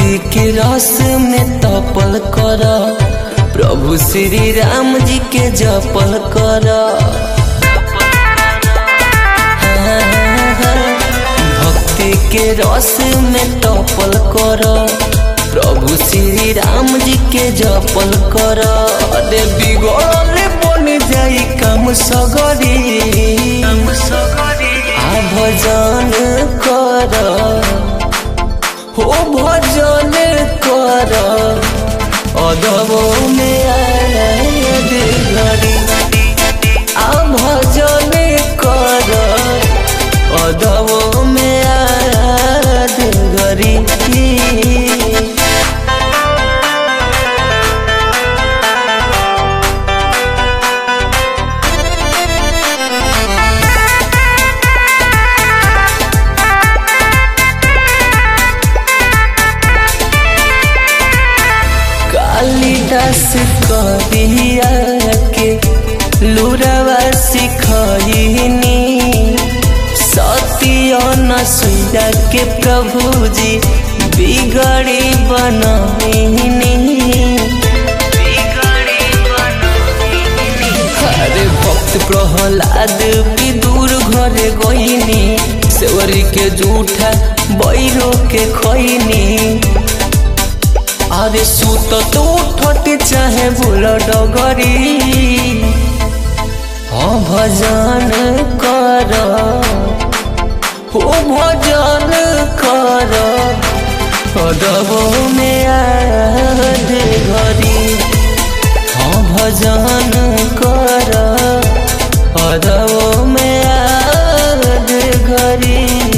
भक्ति के रस में तपल कर प्रभु श्री राम जी के जपल कर भक्ति के रस में तपल कर प्रभु श्री राम जी के जपल कर अरे बिगड़ल बन जाई काम सगरी आ भजन कर हो भजन कर अदबो में आयल घड़ी आ भजन कर अदबो में आयल घड़ी कालिदास करिया के लुरवा सिखनी सत्य नसुया के प्रभुजी बिगड़ी बनहिनी अरे भक्त प्रहलाद विदुर घरे गईनी सेवरी के जूठा बैरो के खैनी अरे सुत तो उठट चाहे भूल डगरी हाँ भजन कर हो भजन कर अदबो में आद घरी हाँ भजन कर अदबो में आद घरी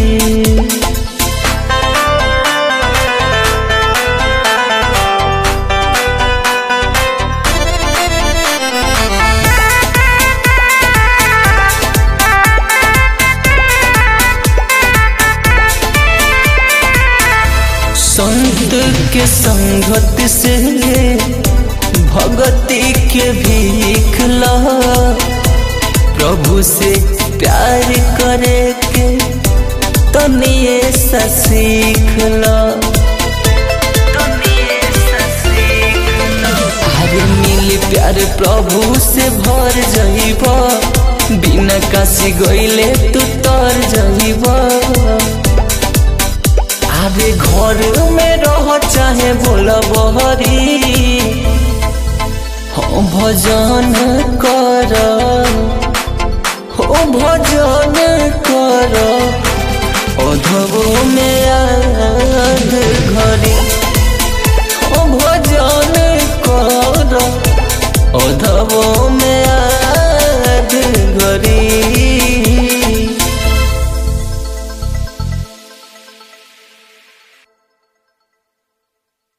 संत के संगत से भगति के भीख ला प्रभु से प्यार करे के तनिए सा सीख ला अरे मिल प्यार प्रभु से भर जाइब बिना काशी गईले तू तर जाइब अरे घर में रह चाहे बोल बहरी हो भजन कर हो भजन कर अधबो में आग घरी हो भजन कर अधबो